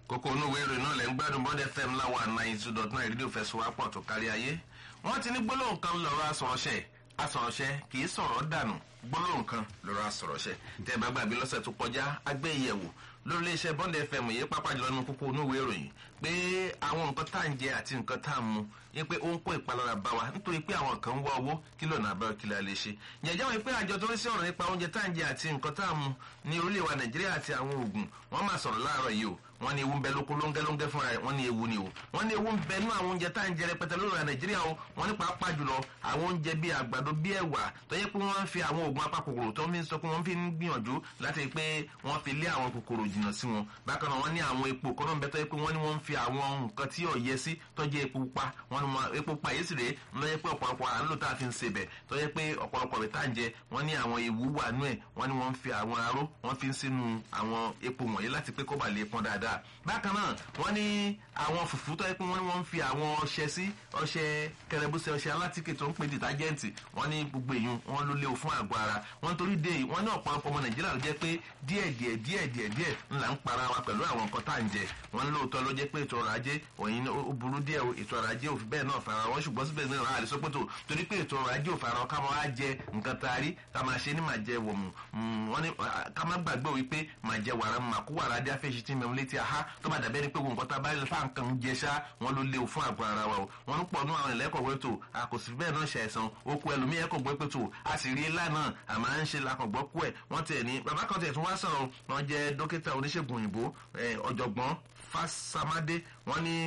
kókó onúwé ìròyìn náà lẹ́ ń gbádùn bond fm láwa nine two dot nine rédíò fẹsùwápọ̀ tó kárí ayé wọ́n ti ní gbólóhùn kan lọ́rọ̀ asọ̀rọ̀ṣẹ́ asọ̀rọ̀ṣẹ́ kì í sọ̀rọ̀ dànù gbólóhùn kan lọ́rọ̀ asọ̀rọ̀ṣẹ́ tẹ́ ẹ bá gbàgbé lọ́sẹ̀ tó kọjá agbẹ́yẹ̀wò lórí iléeṣẹ́ bond fm yìí pápá jùlọ nínú kókó onúwé ìròyìn pé àwọn nǹkan tá à ń jẹ àti nǹkan tá à ń mu yẹ pé ó ń kó ìpalára bá wa nítorí pé àwọn kan ń wá owó kí lọ́nà àbáyọ kí la lè ṣe yẹ̀jẹ̀ wọn pé àjọ tó ń sí ọ̀rọ̀ nípa oúnjẹ tá à ń jẹ àti nǹkan tá à ń mu ní orílẹ̀ wa nàìjíríà àti àwọn oògùn wọ́n máa sọ̀rọ̀ láàárọ̀ yìí o wọ́n ní ewu ń bẹ lóko lóńgẹ́lóńgẹ́ fúnra rẹ̀ wọ́n ní ewu ni o wọ́n ní ewu ń bẹ nú àwọn oúnjẹ tá à ń jẹ rẹpẹtẹ lórí ọ̀rọ̀ nàìjíríà o wọ́n ní pàápàá jùlọ àwọn oúnjẹ bíi àgbàdo bíi ẹ̀wà tó yẹ pé wọ́n ń fi àwọn oògùn apakòkòrò tó ń fi sọ pé wọ́n fi ń gbìyànjú láti rí pé wọ́n fi lé àwọn kòkòrò jìnnà sí wọn bákan náà wọ́n ní àwọn epo kọ́nà ń bẹ tó yẹ pé wọ́n ní wọ́n ń fi àwọn nǹkan tí ò yẹ sí tó jẹ́ epo pupa wọ́n ní epo pupa yìí sì rèé ló yẹ pé ọ̀pọ̀lọpọ̀ à ń lò tá a fi ń sebẹ̀ tó yẹ pé ọ̀pọ̀lọpọ̀ rẹ̀ tá à ń jẹ wọ́n ní àwọn ewu wà nú ẹ̀ wọ́n ní wọ́n ń fi àwọn aró wọ́n fi ń sínú àwọn epo wọ̀nyí láti pé kó bà lè pọn dáadáa bákan náà wọ́n ní àwọn fùfú tó yẹ pé wọ́n ní wọ́n ń fi àwọn ọṣẹ sí ọṣẹ kẹrẹbùsẹ ọṣẹ alátìkè tó ń pè dìtájẹ́ǹtì wọ́n ní gbogbo èèyàn wọ́n ló léwu fún àgọ́ ara wọ́n torí dé wọ́n ní ọ̀pọ̀lọpọ̀ ọmọ nàìjíríà ló jẹ́ pé díẹ̀ díẹ̀ díẹ̀ díẹ̀ díẹ̀ ńlá ń para wa pẹ̀lú àwọn nǹkan tá à ń jẹ wọ́n ní lóòótọ́ ló jẹ́ pé ètò ọrọ̀ ajé òyìn ó burú díẹ̀ ètò ọrọ̀ ajé òfin bẹ́ẹ̀ náà fara wọn ṣùgbọ́n síbẹ̀ náà àlè sọ pé tó torí pé ètò ọrọ̀ ajé òfara wọn ká máa jẹ nǹkan tá a rí ká máa ṣe ní màá jẹ wọ̀mù wọ́n ní ká má gbàgbé wípé màá jẹ wàrà màá kó wàrà dé afẹ́ṣe tí mẹ́mu létí aha tó bá dàbẹ́ ni pé nǹkan tá a bá rí fáà nǹkan jẹ ṣá wọ́n ló léwu fún àgọ́ ara wa o wọ́n ń pọ̀ nú àwọn ìlẹ́kọ̀ọ́ pé tó a kò sí bẹ́ẹ̀ náà ṣe àìsàn okú ẹlòmíì ẹ̀kọ́ gbọ́ pé tó a sì rí ilá náà àmọ́ à ń ṣe lakọ̀gbọ́ kú ẹ̀ wọ́n tiẹ̀ ní bàbá kan tiẹ̀ tún wá sọ̀rọ̀ wọ́n jẹ́ dókítà oníṣègùn òyìnbó ọ̀jọ̀gbọ́n fásámádé wọ́n ní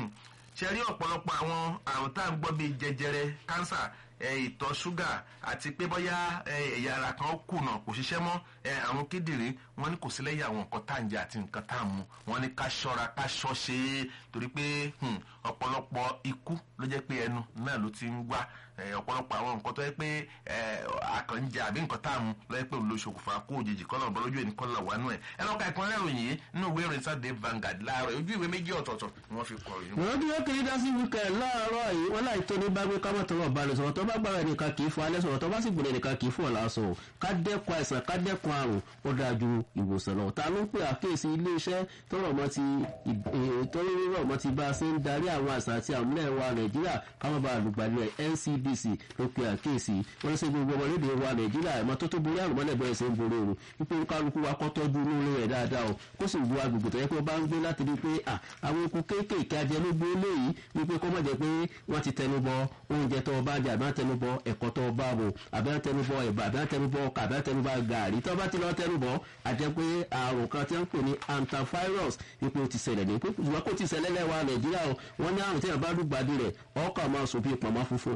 ṣe rí ọ̀pọ̀lọpọ̀ àwọn àrùn tá à ń gbọ́ bíi jẹjẹrẹ kánsà ìtọ̀ ṣúgà àti pé bóyá ẹ̀yà ara kan kùnà kò ṣiṣẹ́ mọ́ àwọn kíndìnrín wọn ní kò sí lẹ́yìn àwọn nǹkan tá à ń jẹ àti nǹkan tá à ń mu wọn ní ká ṣọ́ra ká ṣọ́ ṣe é torí pé ọ̀pọ̀lọpọ̀ ikú ló jẹ́ pé ẹnu náà ló ti ń wá ọ̀pọ̀lọpọ̀ àwọn nǹkan tó yẹ pé àkànjẹ àbí nǹkan tá à ń mu ló yẹ pé òun ló ṣokùnfà kó òjijì kọ́nà ọ̀bọ lójú ẹni kọ́nà wà nù ẹ̀ ẹ lọ́ka ìpínlẹ̀ ìròyìn yìí nínú ìwé ìròyìn Saturday Vanguard láàárọ̀ ojú ìwé méjì ọ̀tọ̀ọ̀tọ̀ ni wọ́n fi kọ ìròyìn. wọ́n dúró kiri dá sí wíkẹ̀ láàárọ̀ yìí wọ́n láì tó ní bá gbé kámọ́ tọrọ balẹ̀ sọ̀rọ̀ tó bá gbára ẹnìkan kì í fún alẹ́ sọ̀rọ̀ tó bá sì gbọ́dọ̀ ẹnìkan kì í fún ọ̀la sọ̀rọ̀ ká dẹ́kun àìsàn ká dẹ́kun àrùn ó dájú ìwòsàn lọ ta ló ń pè àkíyèsí iléeṣẹ́ tọrọ mọ́ ti tọrọ mọ́ ti bá a ṣe ń darí àwọn àṣà àti àmúlẹ̀ wa Nàìjíríà káwọn bá àlùgbàlẹ̀ NCDC ló pe àkíyèsí wọ́n ṣe gbogbo ọmọlédè wa Nàìjíríà ẹ̀mọ́ tó tó borí àrùn mọ́lẹ̀ bẹ́ẹ̀ ṣe ń borí òru wípé kálukú wa kọ́ tọ́jú inú ilé rẹ̀ dáadáa o kó sì wo agbègbè tó yẹ pé ó bá ń gbé láti rí pé àwọn eku kéékèèké ajẹnugbó léyìí wípé kó má jẹ́ pé wọ́n ti tẹnubọ oúnjẹ tó bá jẹ àbí wọ́n tẹnubọ ẹ̀kọ́ tó bá bò àbí wọ́n tẹnubọ ẹ̀bà àbí wọ́n tẹnubọ ọkà àbí wọ́n tẹnubọ gàrí tó bá ti lọ tẹnubọ àjẹ́ pé àrùn kan tí wọ́n ń pè ní antivirus wípé ó ti ṣẹlẹ̀ ní ṣùgbọ́n kó ti ṣẹlẹ̀ lẹ́wà Nàìjíríà o wọ́n ní àrùn tí wọ́n bá lùgbàdì rẹ̀ ọkọ̀ máa sùn bí pọ̀nmọ́ funfun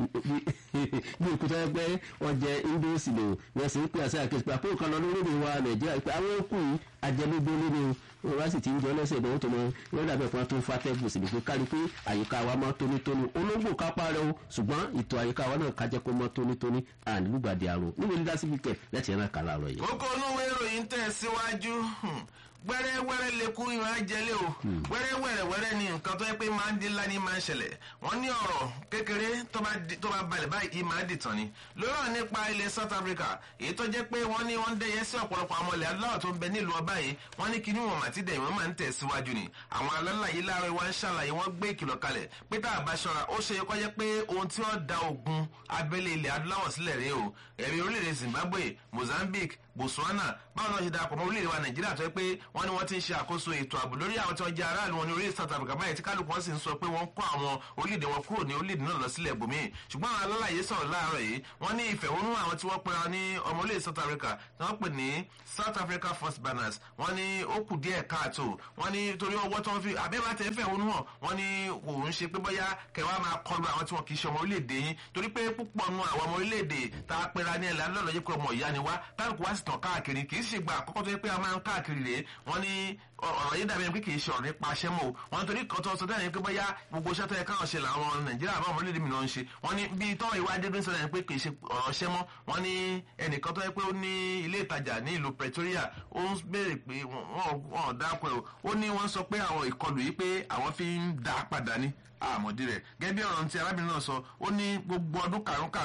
bí òkúta ẹgbẹ́ ọjẹ́ indosi lò wọ́n sì ń pè àṣẹ àkẹ́sì pé àpò kan lọ lórí wa Nàìjíríà pé àwọn òkú yìí ajẹnugbó nínú wọn bá sì ti ń jọ lẹ́sẹ̀ ìdánwò tó mọ wọn dàbẹ̀ fún wa tó ń fatẹ́gùn sí ni pé kárí pé àyíká wa máa tónítóní olóńgbò kápá rẹ o ṣùgbọ́n ètò àyíká wa náà kájẹ́ kó máa tónítóní ànílùgbàdì àrùn níbo ní dásìbí kẹ̀ lẹ́tì ẹ̀rọ kàlà rọ̀ yìí. kókó onúwé ìròyìn tẹ̀ síwájú wẹ́rẹ́wẹ́rẹ́ lẹ́kú ìwọ̀n ajẹ́lé o wẹ́rẹ́wẹ́rẹ́wẹ́rẹ́ ni nǹkan tó yẹ pé máa ń dín ńlá ní máa ń ṣẹlẹ̀ wọ́n ní ọ̀rọ̀ kékeré tó bá balẹ̀ báyìí máa dìtàn ni lórí nípa ilẹ̀ South Africa èyí tó jẹ́ pé wọ́n ní wọ́n ń dẹ́yẹ sí ọ̀pọ̀lọpọ̀ àwọn ilẹ̀ adúláwọ̀ tó ń bẹ nílùú ọba yìí wọ́n ní kíní wọn àti dẹ̀yìn wọn máa ń tẹ̀ síwájú ni àwọn alálàyé láàárọ̀ wọn ń ṣàlàyé wọn gbé ìkìlọ̀ kalẹ̀ pé tá a bá ṣọ́ra ó ṣe kọ́ jẹ́ pé ohun tí wọ́n da ogun abẹ́lé ilẹ̀ adúláwọ̀ sílẹ̀ rèé o ẹ̀rí orílẹ̀-èdè Zimbabwe Mozambique Botswana báwọn náà ṣe darapọ̀ mọ́ orílẹ̀-èdè wa Nàìjíríà tó yẹ pé wọ́n ní wọ́n ti ń ṣe àkóso ètò ààbò lórí àwọn tí wọ́n jẹ́ aráàlú wọn ní orílẹ̀ South Africa báyìí tí kálukú wọn sì ń sọ pé wọ́n kó àwọn orílẹ̀-èdè wọn kúrò ní orílẹ̀-èdè náà lọ sílẹ̀ bòmíì ṣùgbọ́n àwọn alálàyé sọ̀rọ̀ láàárọ̀ yìí wọ́n ní ìfẹ̀hónú àwọn tí wọ́n pera ní ọmọ orílẹ̀ South Africa tí wọ́n pè ní South Africa First Banners wọ́n ní ó kù díẹ̀ káàtó wọ́n ní torí ọwọ́ tó ń fi àbẹ́bà tẹ̀ fẹ̀hónú hàn wọ́n ní kò ń ṣe pé bóyá kẹwàá máa kọlu àwọn tí wọn kì í ṣe ọmọ orílẹ̀-èdè yín torí pé púpọ̀ nu àwọn ọmọ orílẹ̀-èdè tá a pera ní ẹ̀lẹ́ alọ́lọ́ yẹ pé ọmọ ìyá ni wá táǹkù wá sì tàn káàkiri kì í ṣe gba àkọ́kọ́ tó yẹ pé a máa ń káàkiri rèé wọ́n ní ọ̀rọ̀ yìí dàbí ẹni pé kì í ṣe ọ̀rọ̀ nípa aṣẹ́ mọ́ o wọ́n torí kan tó sọ dáhùn yẹn pé bóyá gbogbo iṣẹ́ tó yẹ káwọn ṣe làwọn nàìjíríà àbáwọn ọmọlẹ́dẹ̀ mìíràn ń ṣe wọ́n ní bí tọ́ ìwà adédọ́n sọ dáhùn pé kì í ṣe ọ̀rọ̀ ṣẹ́ mọ́ wọ́n ní ẹnìkan tó yẹ pé ó ní ilé ìtajà ní ìlú Pretoria ó ń béèrè pé wọ́n ò dápẹ́ o ó ní wọ́n sọ pé àwọn ìkọlù yìí pé àwọn fi ń dá padà ní àmọ̀dí rẹ̀ gẹ́gẹ́ bí ọ̀rọ̀ tí arábìnrin náà sọ ó ní gbogbo ọdún karùn-karùn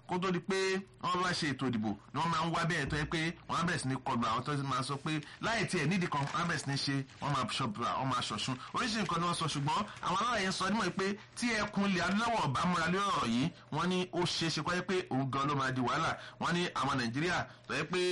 kó tó di pé wọ́n bá ṣe ètò ìdìbò ni wọ́n máa ń wá bẹ́ẹ̀ tó yẹ pé wọ́n á bẹ̀rẹ̀ sí ní kọlu àwọn tó máa sọ pé láì tiẹ̀ nídìí kan wọ́n á bẹ̀rẹ̀ sí ní ṣe wọ́n máa ṣọ̀bùrà wọ́n máa ṣọ̀ṣun oríṣiríṣi nǹkan ni wọ́n sọ ṣùgbọ́n àwọn aláàyè sọ nímọ̀ pé tí ẹkùn ilẹ̀ adúláwọ̀ ọ̀bá múra lórí ọ̀rọ̀ yìí wọ́n ní ó ṣeé ṣe kọ́ yẹ pé òun gan ló máa di wàhálà wọ́n ní àwọn nàìjíríà tó yẹ pé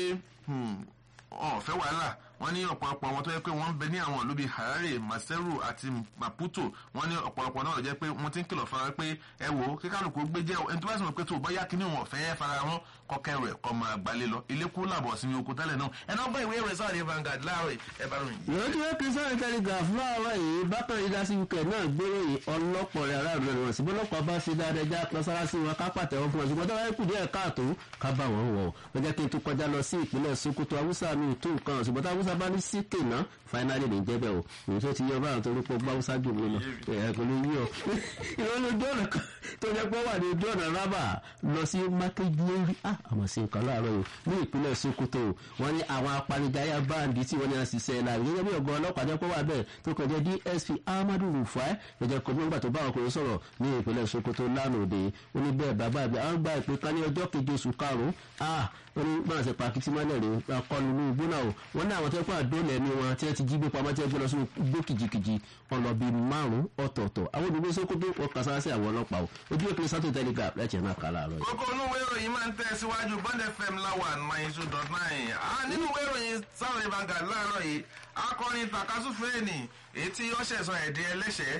ọ̀fẹ́ wàhálà wọ́n ní ọ̀pọ̀lọpọ̀ wọn tó yẹ pé wọ́n ń bẹ ní àwọn ìlú bíi harare maseru àti maputo wọ́n ní ọ̀pọ̀lọpọ̀ náà ló jẹ́ pé wọ́n ti ń kìlọ̀ fara pé ẹ wò ó kíkálukú gbé jẹ́ ẹni tó bá sì mọ̀ pé tó bọ́yá kíní wọn ọ̀fẹ́ fara wọn kọ́kẹ́ rẹ̀ kọ́ máa gbalé lọ ilé kú làbọ̀ sí oko tẹ́lẹ̀ náà ẹ̀ náà bá ìwé rẹ̀ sáà ní Vanguard láàárọ̀ ẹ bá ròyìn. lójú kristian telegraph láàárọ̀ yìí bákan yìí dásí wíkẹ̀ náà gbérò yìí ọlọ́pọ̀ rẹ̀ aráàlú rẹ̀ wọ̀n sí bọ́lọ́pàá bá ṣe dáadáa já pọ́sárásí wọn ká pàtẹ́wọ́ fún wọn ṣùgbọ́n tó wáyé kù díẹ̀ káàtó ká bá wọn wọ̀ ó jẹ́ kí n tún kọjá lọ sí ìpínlẹ̀ Sokoto Haúsá mi tó nǹkan ṣùgbọ́n tó Haúsá bá ní síkè náà fáínálì ní jẹ́ bẹ́ẹ̀ o èyí tó ti yọ báyọ̀ tó rí pọ̀ gbá Haúsá jù mí lọ ẹ̀ kò ní yí ọ. ìrọ̀lẹ́ ojú ọ̀nà kan tó jẹ́ pé wà ní ojú ọ̀nà rábà lọ sí mákèjìlérí àmọ̀ sí nǹkan láàárọ̀ yìí ní ìpínlẹ̀ Sokoto wọ́n ní àwọn apanijayá báńdì tí wọ́n ní àṣìṣe láàrin gẹ́gẹ́ bí ọ̀gá ọlọ́pàá jẹ́ pé wà bẹ́ẹ̀ tó kọjá DSP Ahmadu Rufai lọ́jọ́ kọjú nígbà tó bá ọkùnrin sọ̀rọ̀ ní ìpínlẹ̀ Sokoto lánàá òde ó ní bẹ́ẹ̀ bàbá àbí àwọn gba ìpè kan ní ọjọ́ keje oṣù karùn-ún ah wọ́n ní báwọn ṣe pa akitì mọ́lẹ̀ rè akọlù ní igbó náà o wọ́n ní àwọn tó kọ́ àdóòlẹ̀ ní wọn tí wọ́n ti jí gbé pamọ́ tí wọ́n gbé lọ sí igbó kìjikìji wọn lọ bí márùn-ún ọ̀tọ̀ọ̀tọ̀ àwọn olùgbé Sokoto wọn kà sára sí àwọn ọlọ́pàá o ojú ìpínlẹ̀ Saturday Telegraph lẹ́tì náà kà láàárọ̀ yìí. kókó inú ìwé ìròyìn máa ń tẹ̀síwájú Bond FM láwà nine two dot nine nínú ìwé ìròyìn Saturday Vanguard láàárọ̀ yìí akọrin takasúfèé ni èyí tí ó ṣẹ̀sán ẹ̀dín ẹlẹ́ṣẹ̀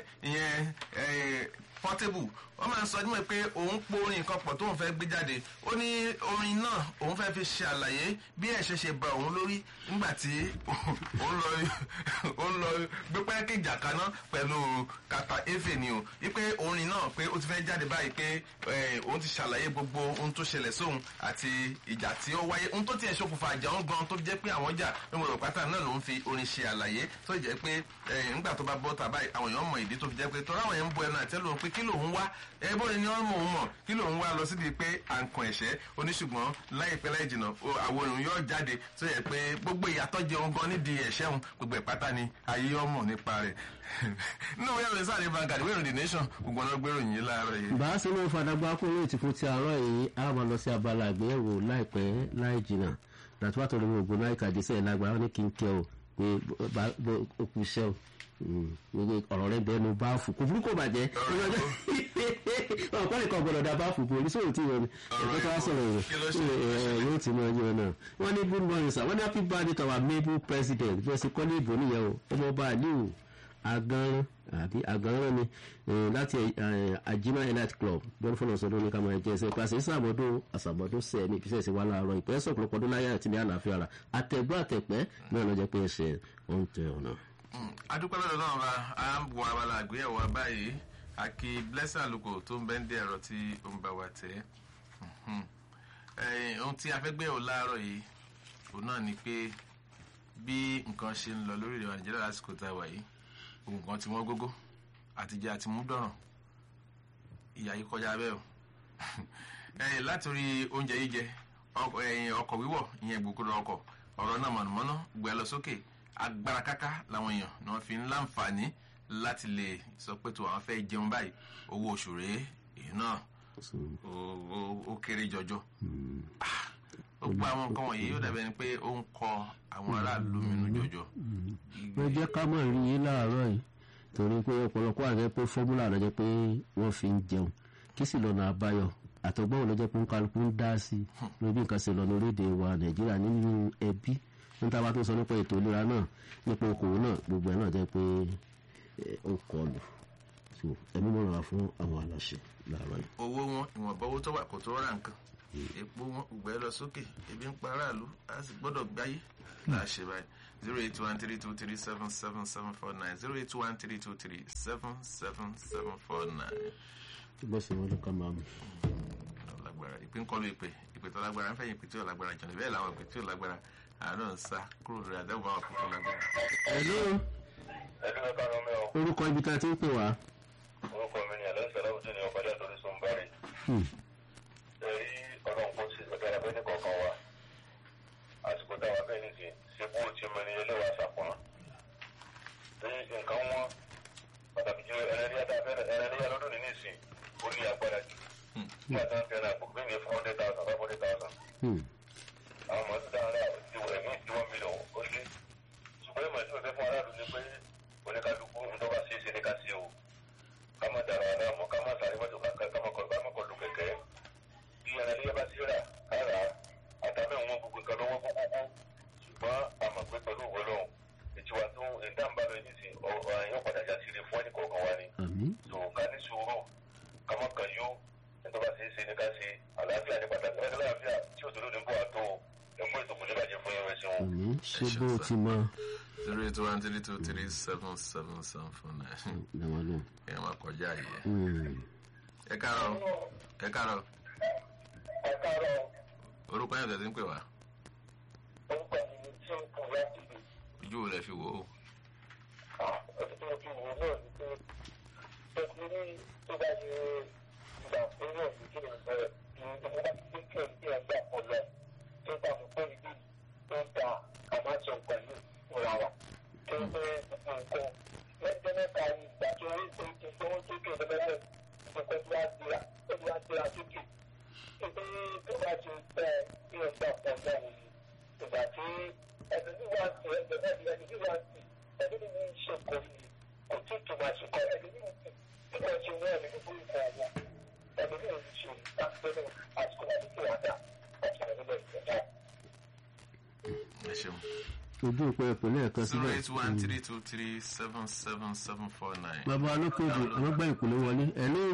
ìyẹn Portable wọ́n máa ń sọ nímọ̀ pé òun po orin nǹkan pọ̀ tóun fẹ́ gbé jáde ó ní orin náà òun fẹ́ fi ṣe àlàyé bí ẹ̀ṣẹ̀ ṣe ba òun lórí nígbà tí òun lọ òun lọ gbé pẹ́ẹ́kì ìjàkaná pẹ̀lú kàtà efe ni o wípé orin náà pé ó ti fẹ́ jáde báyìí pé òun ti ṣàlàyé gbogbo ohun tó ṣẹlẹ̀ sóhun àti ìjà tí ó wáyé ohun tó tiẹ̀ ṣokùnfà àjà òun gan tó jẹ́ pé àwọn jà ní mo rò pátá náà ló ń fi orin ṣe àlàyé tó jẹ́ pé nígbà tó bá bọ́ tàbá àwọn èèyàn mọ ìdí tó fi jẹ́ pé tọ́ra àwọn èèyàn ń bu ẹnu àtẹ́lù pé kí lòun wá ẹbọ ni wọn mọ òun mọ kí lòun wá lọ síbi pé à ń kan ẹ̀ṣẹ̀ oníṣùgbọ́n láìpẹ́ láì jìnnà àwọn òun yóò jáde tó yẹ pé gbogbo ìyàtọ̀ jẹ òun gan nídìí ẹ̀ṣẹ̀ òun gbogbo ìpátá ni ayé ọmọ nípa rẹ̀ nínú ìwé ìròyìn sáré Vanguard ìwé ìròyìn The Nation gbogbo ọ̀nà gbèrò yìí láàárọ̀ yìí. bá a ṣe máa ń fadagbá kó lóyè tí fún ti àárọ̀ yìí a máa lọ sí abala àgbéyẹ̀wò láìpẹ́ láì jìnnà dàtúwà tó lórí ògbóná ìkàdésẹ̀ lágbára ní kí n kẹ́ o pé ó kú iṣẹ́ o ọ̀rọ̀ rẹ̀ bẹ́ẹ̀ ló bá fò kò burúkú bàjẹ́ ọ̀pọ̀ nìkan gbọ́dọ̀ dá bá fò kò oníṣòwò tí wọ́n ní ẹ̀kọ́ tó wá sọ̀rọ̀ rẹ̀ yóò ti mọ ẹyọ náà wọ́n ní good morning sir wọ́n ní happy birthday to our maple president bí wọ́n ṣe kọ́ ní ìbò nìyẹn o ọmọ ọba aliu aganran àbí aganran ni láti ajima elite club bọ́n fọlọ́ sọdún ní kàmá ẹ̀jẹ̀ ẹsẹ̀ pàṣẹ ìsàmọ́dún àsàmọ́dún sẹ̀ ní ìfisẹ̀ sí wa láàárọ̀ ìpẹ́ sọ̀pọ̀lọpọ̀ ọdún láyé àti ní àlàáfíà rà àtẹ̀gbọ́ àtẹ̀pẹ́ náà lọ́jọ́ pé ẹsẹ̀ ó ń tẹ ọ̀nà adúpẹ́ lọ́dọ̀ náà bá a ń bu abala àgbéyẹ̀wò wa báyìí àkì blessing àlùkò tó ń bẹ́ ń dé ẹ̀rọ tí ó ń bá wa tẹ̀ ohun tí a fẹ́ gbé ò láàárọ̀ yìí òun náà ni pé bí nǹkan ṣe ń lọ lórílẹ̀ wa Nàìjíríà lásìkò tá a wà yìí ohun kan tí wọ́n gógó àtijọ́ àti mú dọ̀ràn ìyá yìí kọjá bẹ́ẹ̀ o látòrí oúnjẹ jíjẹ ọkọ̀ wíwọ̀ ìyẹn gbòkúrò ọkọ̀ ọ̀rọ̀ náà mọ̀nàmọ́ná gbé lọ sókè agbára káká làwọn èèyàn ni wọn fi ń láǹfààní láti lè sọ pé tó àwọn fẹ́ jẹun báyìí owó oṣù rèé èyí náà ó kéré jọjọ ó gba àwọn nǹkan wọ̀nyí yóò dàbí ẹni pé ó ń kọ àwọn aráàlú mìínú jọjọ. wọ́n jẹ́ ká mọ̀ rí yín láàárọ̀ yìí torí pé ọ̀pọ̀lọpọ̀ àjẹ́ pé fọ́múlà ló jẹ́ pé wọ́n fi ń jẹun kí sì lọ́nà àbáyọ àtọ̀gbọ́n ló jẹ́ pé ń kálukú ń dá sí lórí nǹkan ṣe lọ lórílẹ̀‐èdè wa Nàìjíríà nínú ẹbí níta bá tó sọ nípa ètò ìlera náà nípa okòwò náà gbogbo ẹ̀ náà jẹ́ pé ó kọlù so ẹ̀mí mọ̀ ra fún àwọn aláṣẹ láàárọ̀ yìí. owó wọn ìwọ̀nba owó tó wà kò tó ra nǹkan epo wọn gbẹ lọ sókè ebi ń pa aráàlú a sì gbọ́dọ̀ gbáyé láṣẹ báyìí zero eight one three two three seven seven seven four nine zero eight one three two three seven seven seven four nine. bó ṣe wọn ló ká máa mú. lágbára ìpín ń kọlu ìpè ìpè tó lágbára ń fẹ̀yìn ìpè tí ò lágbára jọ̀lẹ̀ bẹ́ẹ̀ làwọn ìpè tí ò lágbára àánú ń sá kúrò lórí àdéhùn àwọn àkókò lágbára. hello ẹdún ẹka lọ mẹ o orúkọ ibi tá a ti ń pè wá. orúkọ mi ni alẹ́ sẹ́lá òjò ní ọ̀pẹ̀lẹ̀ àtọ́rí sọ ń bari. ẹ̀rí ọlọ́run kò sí ọ̀dọ̀ àbẹ́ ní kọ̀ọ̀kan wa àsìkò táwa bẹ́ẹ̀ ní sí ṣebú ti mọ ní ẹlẹ́wà sàpọ̀nà. ní nǹkan wọn pàtàkì jù ẹ̀rẹ́díyà lọ́dún ní nísìn ó ní agbára jù. nígbà tí wọ́n fẹ́ràn àpò gbẹ̀mí bíi four hundred thousand five hundred thousand Hmm. àwọn mọ̀ọ́sí dáhùn rẹ̀ ti wọ̀ ẹ̀mí tí wọ́n mílíọ̀n ó lé ṣùgbọ́n ìmọ̀ tí mo fẹ́ fún aráàlú ni pé oníkálukú ń tọ́ka sí ṣe ní ká sí o ká má dara ara mọ̀ ká má sáré mọ́tò kankan ká má kọ ká má kọ lu kẹ̀kẹ́ bí ẹran ilé bá ti rà ká rà á àtàbẹ̀ wọn gbogbo nǹkan lọ́wọ́ kókókó ṣùgbọ́n àmọ̀ pé pẹ̀lú òwe lọ́hùn ìtiwa tó ìdáǹbà lọ yìí sí ọ̀rọ̀ yóò padà já sí ilé fún ẹnì kọ̀ọ̀kan wa ni àmì so ká ní sùúrù ká má kàn yó ẹ̀tọ́ bá ṣe é ṣe ní ká ṣe àlàáfíà ní pàtàkì ẹ̀ka àlàáfíà tí òdòdó ní bọ̀ àtó ẹ̀mú ètò kò ní bàjẹ́ fún ẹ̀rọ ẹ̀sìn wọn. àmì ṣé bó o ti mọ zero eight one three two three seven seven seven four nine ìdáwọn lò. ẹ máa kọjá yìí Hmm. ẹ káàárọ̀ ẹ káàárọ̀ ẹ káàárọ̀ orúkọ yẹn tẹ̀sí ń pè wá orúkọ mi ni tí ó kù láti lè ojú wo lẹ fi wò ó ọtí tó fi wò náà ni pé tọ́kí ní tó bá ṣe ìgbà pé náà ní kí ni bẹ̀rẹ̀ ní ìgbà bá ti gbé kí ẹ̀ gbà pọ̀ lọ tó bá mi pé ibi tó ń ta àmásọ̀ pẹ̀lú ìrà wa tó ń pé gbogbo nǹkan lẹ́jọ́ mẹ́ta ní ìgbà tó rí pé ti gbówó sókè lọ́lẹ́lẹ̀ ìgbà tó wá gbéra tó wá gbéra sókè tó pé tó bá ti tẹ kí ẹ̀ gbà pọ̀ náà ni ìgbà tí ẹni tí wàá ti ẹgbẹ́ náà ni ẹni tí wàá ti ẹni tí wọ́n ń ṣe kò ní kò tí tó máa ṣe kọ́ ẹni tí wọ́n ti tí wọ́n ṣe wọ́n ẹni tí wọ́n ń kọ́ ọ̀wọ́ ẹni tí wọ́n ti ṣe ìtàkùnrin àsìkò àti tí wọ́n dà ọ̀tún ẹni bẹ́ẹ̀ ìjọba. ẹ ṣeun ojú òpó ẹ̀pọ̀ lẹ́ẹ̀kan zero síbẹ̀. eight one three two three seven seven seven four nine. bàbá olókòjò àwọn gbà ìpínlẹ̀ wọlé ẹ̀lú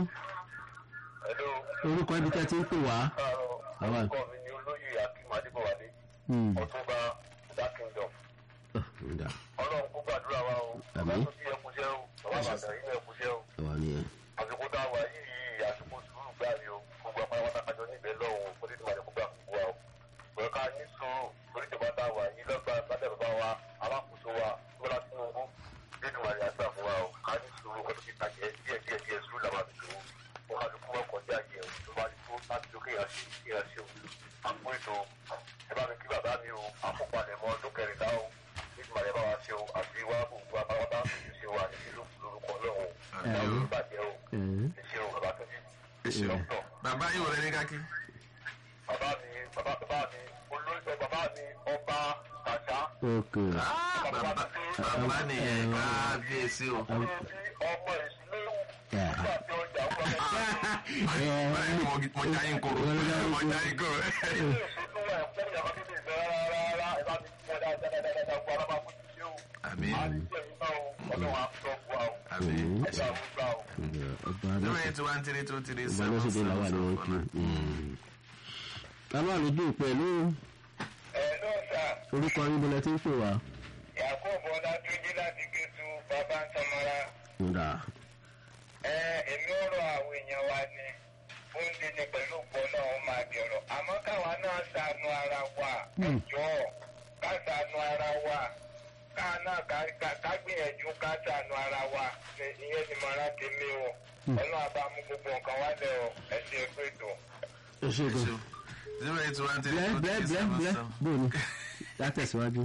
Hello, orúkọ ibi tẹ́ ti ń pè wá. káàárọ̀ Àwa. orúkọ mi ni olóyè akim adébọ̀wálé Hmm. ọ̀túnba dark kingdom Ah, ǹda. ọlọ́run kó gbàdúrà wa o bàbá Àmín. tó bí ẹkúṣẹ́ o bàbá bàtà yìí ẹkúṣẹ́ o àwa ni ẹ. àsìkò tá a wà yìí àsìkò sùúrù gbà yìí o gbogbo apá wọn tàkájọ níbẹ̀ lọ́wọ́ kó tètè máa lè kó gbà gbogbo wa o pẹ̀lú ká ní sùúrù lórí ìjọba tá a wà yìí lọ́gbà lábẹ́ bàbá wa alákòóso wa bọ́lá tinubu nínú àrẹ àgbà fún wa o ká ní sùúrù kó tó fi tàjẹ́ díẹ̀ díẹ̀ díẹ̀ sùúrù làwọn àti sùúrù wọn ká lóko wọn kọjá yẹ o tó bá ti tó láti tó kéèyàn ṣe kéèyàn ṣe o àpò ètò ẹ bá mi kí bàbá mi o àkópalẹ̀mọ́ ọdún kẹrìnlá o nínú àrẹ bá wa ṣe o àti wá gbogbo apáwọ́tá ṣe o àti lórúkọ lọ́wọ́ Àmín o. o ìbàjẹ́ o Ẹ̀ẹ́. ẹ ṣeun bàbá tó jí ẹ ṣeun dókítà bàbá yìí wọlé ní kákí. bàbá mi bàbá bàbá mi olóyè bàbá mi ọba kàṣá ok. Ah, bàbá bàbá nìyẹn kábíyèsí o. ṣe bí ọmọ ìsìléwu Yeah. nígbà tí ọjà ń wọlé báyìí ni mo- mo já yín koro mo já yín koro. ilé ìṣètò ẹ̀ fún ìyàwó bíbí ìfẹ́ rárá ẹ bá mi fún ẹ dáadáa dáadáa gbọ́ alábà fún ti ṣe o àmín a ti jẹ́ ìgbà o ọlọ́run á sọ fún wa o àmín. ẹ̀dá àwọn gbà o. Ǹda, ọba zero aláṣẹ eight one three two three ọba seven aláṣẹ seven làwọn seven àni wọn four kí. nine. bàbá olójú òpó ẹ̀lú ẹ̀ ló sà orúkọ yín bọ́lá ti ń pè wá. yakubu ọlátúnjí láti gẹ̀ẹ́sù bàbá ń samara. ǹda. ẹ èmi ò rọ àwọn èèyàn wa ni ó ń dín ní pẹ̀lú pọ̀ náà ó máa dẹ̀rọ̀ àmọ́ káwa náà ṣàánú ara wa ẹjọ́ ká ṣàánú ara wa ká náà ká- ká- ká gbìyànjú ká ṣàánú ara wa Ní- ìyẹn ni màrá tèmi o ọlọ́run àbá mú gbogbo nǹkan wálẹ̀ o ẹ ṣe pé tó. ẹ ṣe ẹ gan. ṣeun zero eight one three blẹ two blẹ three blẹ seven blẹ seven. bóni látẹ̀síwájú.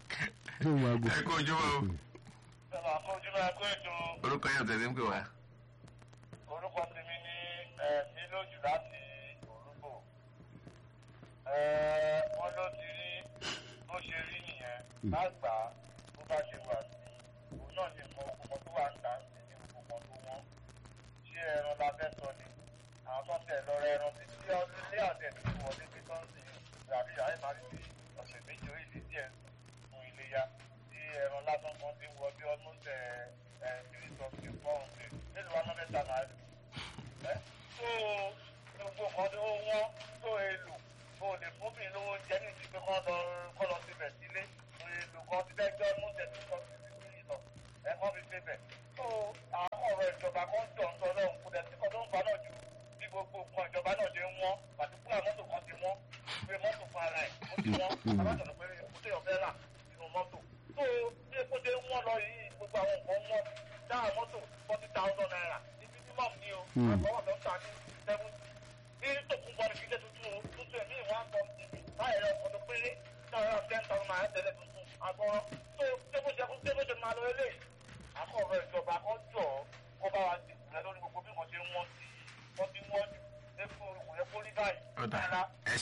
tó ń wago. ẹ kó ojú wa o sọ̀rọ̀ àkójúmọ́ ẹ̀kọ́ ètò orúkọ yẹn tẹ̀sí ń pè wá. orúkọ tèmi ní ẹ̀mí lójú láti òrùbò. wọ́n ló ti rí bó ṣe rí nìyẹn lágbà bó bá ṣe wà sí òun náà ní mọ ọkọ̀ tó wà ń tà sí ní gbogbo kan tó wọ́n. ṣé ẹran la fẹ́ sọ ni àwọn tó ń tẹ̀ lọ rẹ ẹran títí tí ọdún ilé àtẹ̀ tó ti wọlé pé tó ń sìn ìgbàdí àyè máa ń fi ọ̀sẹ̀ méjì orí ìdí díẹ̀ fún iléyà tí ẹran lásán kan ti wọ bí almost ẹ̀ ẹ̀ three something four hundred mélòó wa náà mẹ́ta náà ẹ́ tó gbogbo nǹkan tó wọ́n tó èlò kó lè fún mi lówó oúnjẹ ní ìdíje kọ́ lọ kọ́ lọ síbẹ̀ sílé èlò kan ti fẹ́ gbọ́ mú tẹ̀sí kan ti fi sí ìlọ ẹ̀ kọ́ fi síbẹ̀ tó àwọn ọ̀rọ̀ ìjọba kan jọ̀ ń tọ́ lọ́hùn kó dẹ̀sí kan tó ń fa náà jù bí gbogbo nǹkan ìjọba náà ṣe ń wọ́n pàtíkúlà mọ́tò kan ti wọ́n pé mọ́tò fún ara ẹ̀ ó ti wọ́n alájọ̀nà pé epo tó yọ fẹ́ rà nínú mọ́tò tó bí epo ṣe ń wọ́n lọ yìí gbogbo àwọn nǹkan wọ́n dáhà mọ́tò forty thousand naira ní minimum ni o àbọ̀wọ̀ tó ń ta ní seventy bí tòkun bọ́ ní fi ṣe tuntun o tuntun ẹ̀mí ìwọ̀n àgbọ̀ báyìí rẹ̀ ọ̀dọ̀ péré náírà ten thousand naira tẹ̀lé tuntun àgbọ̀rọ̀ tó tébó ṣe fún tébó ṣe máa lọ ilé àkọ́rọ̀ ìjọba kan jọ kó bá wa ti kùnà lórí gbogbo bí wọ́n ṣe ń wọ́n sí wọ́n ti wọ́n jù lẹ́kọ̀ọ́ ìwé kó rí báyìí. Ó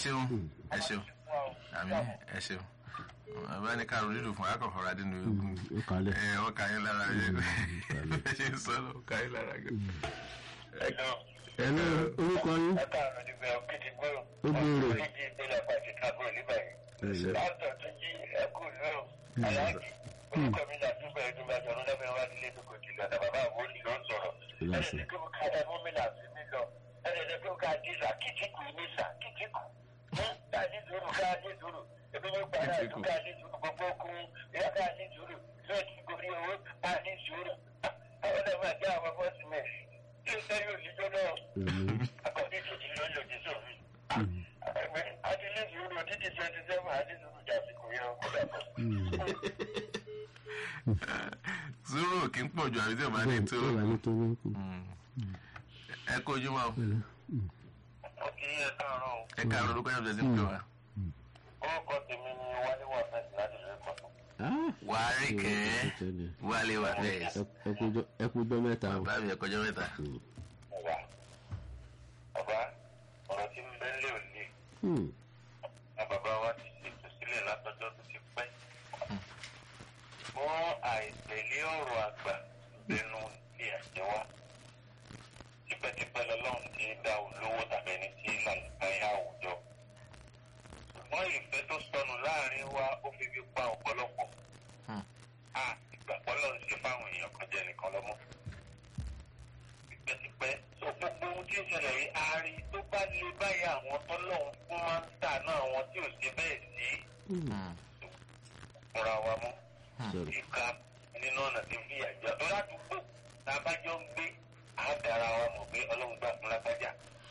ṣeun ẹ ṣeun àmì ẹ ṣeun bàbá ní ká ronú fún akọ̀kọ̀rọ̀ adínú egun ó kalẹ̀. ẹ ọ kà yín lára yẹ ẹ ṣe ń sọ lọ ọ kà yín lára gan. ẹjọ́ ẹ̀lú orúkọ yín ẹ̀ka àrùn ìgbẹ́ òkìtì gbòòrò Ó gbòòrò. oníjì ìpínlẹ̀ pàṣẹ kábọ̀ níbàyìí láàtọ̀ tó jí ẹkú lóò aláàjì orúkọ mi là túbọ̀ ẹ̀dùn bá jọ̀rọ̀ lẹ́fẹ̀ẹ́ wá nílé tó kò jìnnà tàbá bá àwọn olùlọ ń sọ̀rọ̀ Ìlàsẹ̀. ẹ̀rẹ̀ tó ká ẹ̀ mú mi là sí mi lọ ẹ̀rẹ̀ tó ká dísà kìtìkù nísà kìtìkù ká ní sùúrù ká ní sùúrù ebi ní gbàdá Kìtìkù. tó ká ní sùúrù gbogbo kún ìyá ká ní sùúrù fẹ́ẹ̀tì gorí owó ká ní sùúrù àwọn ọ̀dọ́ máa jẹ́ àwọn bọ́ọ̀sì mẹ́rin tí ó sẹ́yìn òṣìṣẹ́ náà akọni tó ti lọ lòdì sófin. ẹgbẹ́ adilé sùúrù títí twenty seven adilé sùúrù jàsìkò yẹn kó dàpọ̀. zuru kì í pọ̀ ju àbí tí o bá ní tó ó wà nítorí kù. ẹ kó ojú mọ́ ó kì í yẹ káàárọ̀ o. ẹ ká lórúkọ yẹn tẹ̀sí pé wa. orúkọ tèmi ni wálé wà fẹ́ẹ̀sì láti lè kọ́ tó. wàárí kẹ́ tẹ́lẹ̀. wálé wà bẹ́ẹ̀ ẹ kú jọ mẹ́ta o. bàbá mi ẹ kọjọ́ mẹ́ta. wà bàbá ọ̀rọ̀ tí ń bẹ́ lé òní Hmm. na bàbá wa ti ṣètò sílẹ̀ látọjọ́ tó ti pẹ́. fún àìtẹ̀lé ọ̀rọ̀ àgbà lẹ́nu ní àjẹwá. tipẹ́tipẹ́ lọ́lọ́run ti dá olówó tàbí ẹni tí lànà àwùjọ. ṣùgbọ́n ìfẹ́ tó sọnù láàrin wa ó fi fi pa ọ̀pọ̀lọpọ̀. Hmm. a ìgbàgbọ́ lọ́run ṣe fáwọn èèyàn kan jẹ́ nìkan lọ́mọ. tipẹ́tipẹ́ so gbogbo ohun tí ó ṣẹlẹ̀ yìí a rí tó bá lè báyìí àwọn tọ́lọ́run fún máa ń tà náà àwọn tí ò ṣe bẹ́ẹ̀ sí fúnra wa mọ́ Sorry. ìka nínú ọ̀nà tí fi àjọ tó ládùúgbò tá a bá jọ ń gbé àádọ́ra wa mọ̀ pé ọlọ́run gbà fún lágbájá.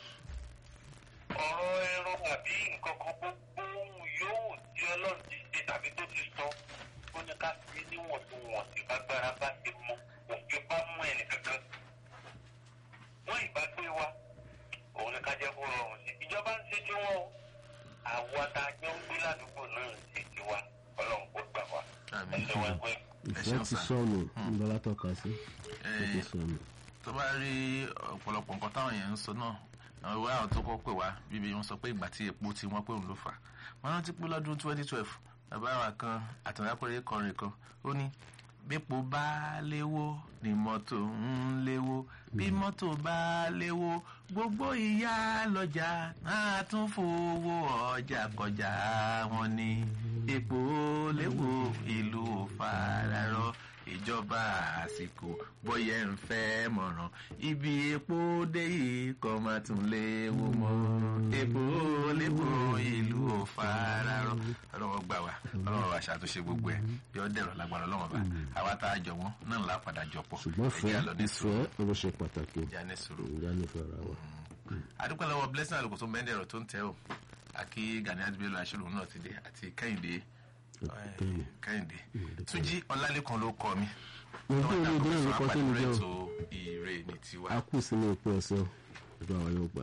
ọ̀rọ̀ ẹran àbí nǹkan kan gbogbo ohun yòówù tí ọlọ́run ti ṣe tàbí tó ti sọ ó ní ká sí níwọ̀ntúnwọ̀nsì agbára bá ti mú òfin bá mú ẹnì kankan. wọ́n ìbá gbé wa òun ni ká jẹ́ kó rọrùn sí ìjọba ń ṣe tí wọ́n o àwa tá a jọ ń gbé ládùúgbò náà ń ṣe tiwa ọlọ́run kó gbà wá Àmín. ẹsẹ̀ wa gbé. ìfẹ́ ṣeun ti sà. sọnù ńlọlá tọ́ka sí. ó ti Eh, sọnù. tó bá rí ọ̀pọ̀lọpọ̀ nǹkan táwọn èèyàn ń sọ náà àwọn ìwé àwọn tó kọ́ pè wá bíbí wọn sọ pé ìgbà tí epo tí wọ́n pé òun ló fà á wọn rántí pé lọ́dún twenty twelve bàbá wa kan àtàlápẹ̀rẹ̀ kọrin kan ó ní bípo bá léwó ni mọ́tò ń léwó bí mọ́tò bá léwó gbogbo ìyá lọ́jà náà tún fowó ọjà kọjá wọn ni epo léwó ìlú ò fararọ ìjọba àsìkò bóyá ń fẹ́ mọ̀ràn ibi epo dé yìí kọ́ máa tún léwu mọ́ epo lépo ìlú ò fararọ ọlọ́wọ́ gbà wá ọlọ́wọ́ wa ṣàtúnṣe gbogbo ẹ̀ yọ dẹ̀rọ̀ lágbára ọlọ́wọ́ bá àwa tá a jọ wọ́n náà ńlá padà jọ pọ̀ ṣùgbọ́n fẹ́ ẹ̀jẹ̀ lọ ní ìfẹ́ sùúrù ló ṣe pàtàkì. ìjà ní sùúrù ìjà nífẹ̀ẹ́ ara wa. adúpẹ́ lọ́wọ́ blessing àlùkò tó mẹ́ndẹ̀ ọ̀rọ̀ tó ń tẹ́ o àkí gani adébẹ́lú aṣọ́rò náà ti dé àti kẹ́hìndé Kẹ́hìndé. kẹ́hìndé túnjí ọlálẹ́kan ló kọ mi ojú omi ìdílé mi kọ́ sínú jẹ́ o. ètò ire ní tiwa. a kù sínú òpin ọ̀sẹ̀ o. ìjọ àwọn yóò gbà.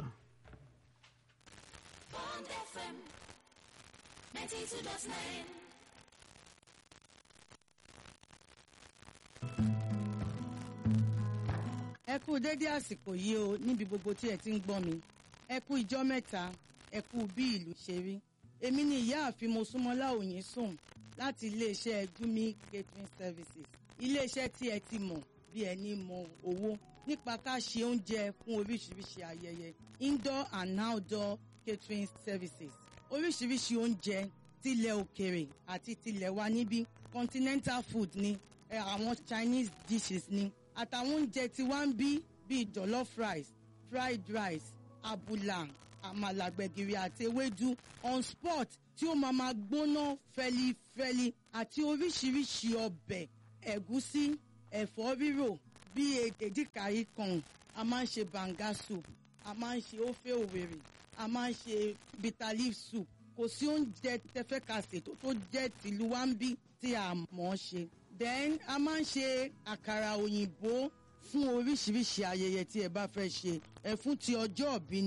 Bond FM 92.9. ẹ kú dédé àsìkò yìí o níbi gbogbo tí ẹ ti ń gbọ́ mi ẹ kú ijọ́ mẹ́ta ẹ kú bí ìlú ṣe rí èmi ni ìyáàfin mosúnmọ́lá òyìn sùn láti iléeṣẹ́ gumi catering services iléeṣẹ́ tí ẹ ti mọ̀ bí ẹni mọ owó nípa ká ṣe oúnjẹ fún oríṣiríṣi ayẹyẹ indoor and outdoor catering services oríṣiríṣi oúnjẹ tilẹ̀ òkèrè àti tilẹ̀ wa níbí continental food ni ẹ, àwọn chinese dishes ni àtàwọn oúnjẹ tí wá ń bí bíi jollof rice fried rice abula àmàlà gbẹ̀gìrì àti ewédú on spot tí ó máa máa gbóná fẹlifẹli àti oríṣiríṣi ọbẹ̀ ẹ̀gúsí ẹ̀fọ́ rírò bíi èdèkàrí kan a máa ń ṣe banga soup a máa ń ṣe ofe òwèrè a máa ń ṣe bitter leaf soup kò sí oúnjẹ tẹfẹ́ ka ṣètò tó jẹ́ tìlú wa ń bí tí a mọ̀ ọ́ ṣe then a máa ń ṣe àkàrà òyìnbó fún oríṣiríṣi ayẹyẹ tí ẹ bá fẹ́ ṣe ẹ fún ti ọjọ́ òbí ni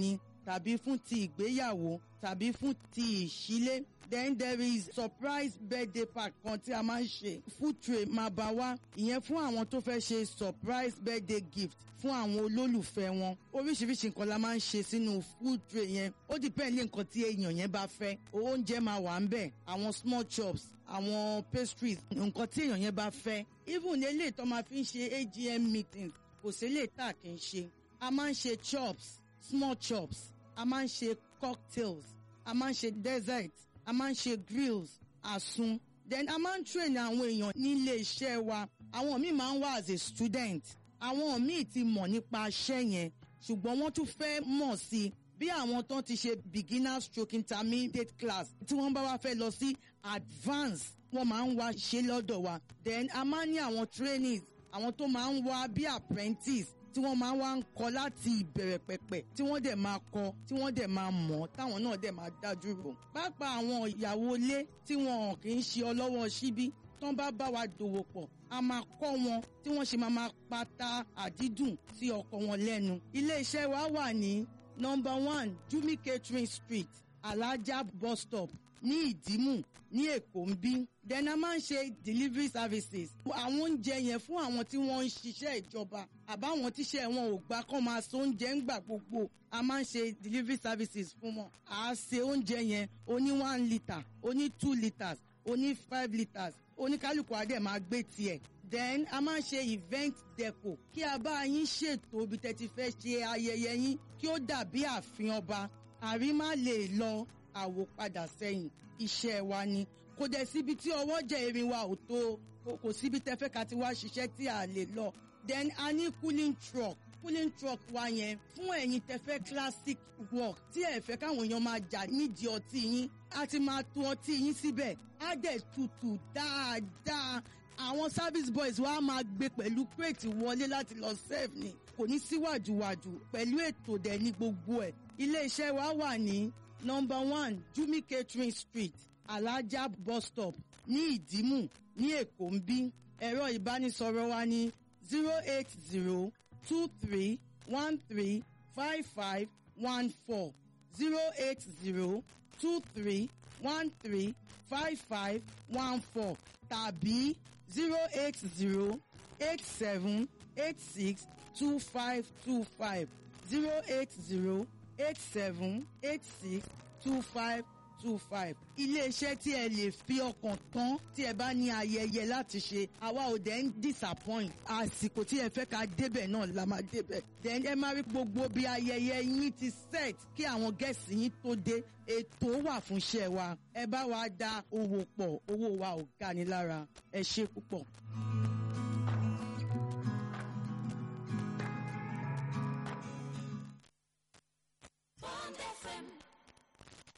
tàbí fún ti ìgbéyàwó tàbí fún ti ìṣílé then there is surprise birthday party kan tí a máa ń ṣe food tray máa bá wá ìyẹn fún àwọn tó fẹ́ ṣe surprise birthday gift fún àwọn olólùfẹ́ wọn oríṣiríṣi nǹkan la máa ń ṣe sínú food tray yẹn ó depend lé nǹkan tí èèyàn yẹn bá fẹ́ oúnjẹ máa wà ń bẹ̀ àwọn small chops àwọn pastries nǹkan tí èèyàn yẹn bá fẹ́ even eléyìí tó máa fi ń ṣe agm meetings kò sí eléyìí tá a kì í ṣe a máa ń ṣe chops small chops a máa ń ṣe cocktails a máa ń ṣe desserts a máa ń ṣe grills àsun then a máa ń train àwọn èèyàn nílé iṣẹ́ wa àwọn míì máa ń wá as a student àwọn míì ti mọ̀ nípa iṣẹ́ yẹn ṣùgbọ́n wọ́n tún fẹ́ mọ̀ sí i bí àwọn tó ti ṣe beginner stroke intermediate class tí wọ́n bá wá fẹ́ lọ sí advance wọ́n máa ń wá ṣe lọ́dọ̀ wa then a máa ń ní àwọn trainees àwọn tó máa ń wá bí apprentice tí wọ́n máa wá ń kọ́ láti ìbẹ̀rẹ̀ pẹ̀pẹ̀ tí wọ́n dẹ̀ máa kọ́ tí wọ́n dẹ̀ máa mọ̀ táwọn náà dẹ̀ máa dájú rò. pápá àwọn ìyàwó ilé tí wọn kì í ṣe ọlọ́wọ́ síbí tán bá bá wa dòwò pọ̀ a máa kọ́ wọn tí wọ́n ṣe máa máa pata àdídùn sí ọkọ wọn lẹ́nu. ilé-iṣẹ́ wa wà ní nọmba one jumi catering street alaja bus stop ní ìdímù ní èkó ń bí then a máa ń ṣe delivery services àwọn oúnjẹ yẹn fún àwọn tí wọ́n ń ṣiṣẹ́ ìjọba àbáwọn tíṣẹ́ wọn ò gbà kán máa so oúnjẹ ń gbà gbogbo a máa ń ṣe delivery services fún wọn à á ṣe oúnjẹ yẹn oní one litre oní two litres oní five litres oníkálukú adé máa gbé tiẹ̀ then a máa ń ṣe event deco kí a bá yín ṣètò ibi tẹ́ ti fẹ́ ṣe ayẹyẹ yín kí ó dàbí ààfin ọba àrí má lè lọ àwòpadà sẹ́yìn iṣẹ́ wa ni kò dẹ̀ síbi tí ọwọ́ jẹ́ erin wa ò tó kò síbi tẹ́ fẹ́ ká ti wá ṣiṣẹ́ tí a lè lọ then a ní cooling truck cooling truck wa yẹn fún ẹ̀yin tẹ́ fẹ́ classic work tí ẹ fẹ́ káwọn èèyàn máa jà nídìí ọtí yín a ti máa to ọtí yín síbẹ̀ á dẹ̀ tutù dáadáa àwọn service boys wa máa gbé pẹ̀lú crate wọlé láti lọ serve ni kò ní síwájúwájú pẹ̀lú ètò dẹ̀ ní gbogbo ẹ̀ ilé iṣẹ́ wa wà ní number one jumi catering street alaja bus stop ní ìdímù ní èkó ń bí ẹ̀rọ ìbánisọ̀rọ̀ wa ní zero eight zero two three one three five five one four zero eight zero two three one three five five one four tàbí zero eight zero eight seven eight six two five two five zero eight zero eight seven eight six two five two five. iléeṣẹ́ tí ẹ lè fi ọkàn tán tí ẹ bá ní ayẹyẹ láti ṣe àwa ò dẹ̀ ń disappoint àsìkò tí ẹ fẹ́ ká débẹ̀ náà la máa débẹ̀. then ẹ máa rí gbogbo bí ayẹyẹ yín ti set kí àwọn gẹ̀ẹ́sì yín tó dé ètò wà fún iṣẹ́ wa ẹ bá wa dá owó pọ̀ owó wa ò ga ni lára ẹ ṣe púpọ̀.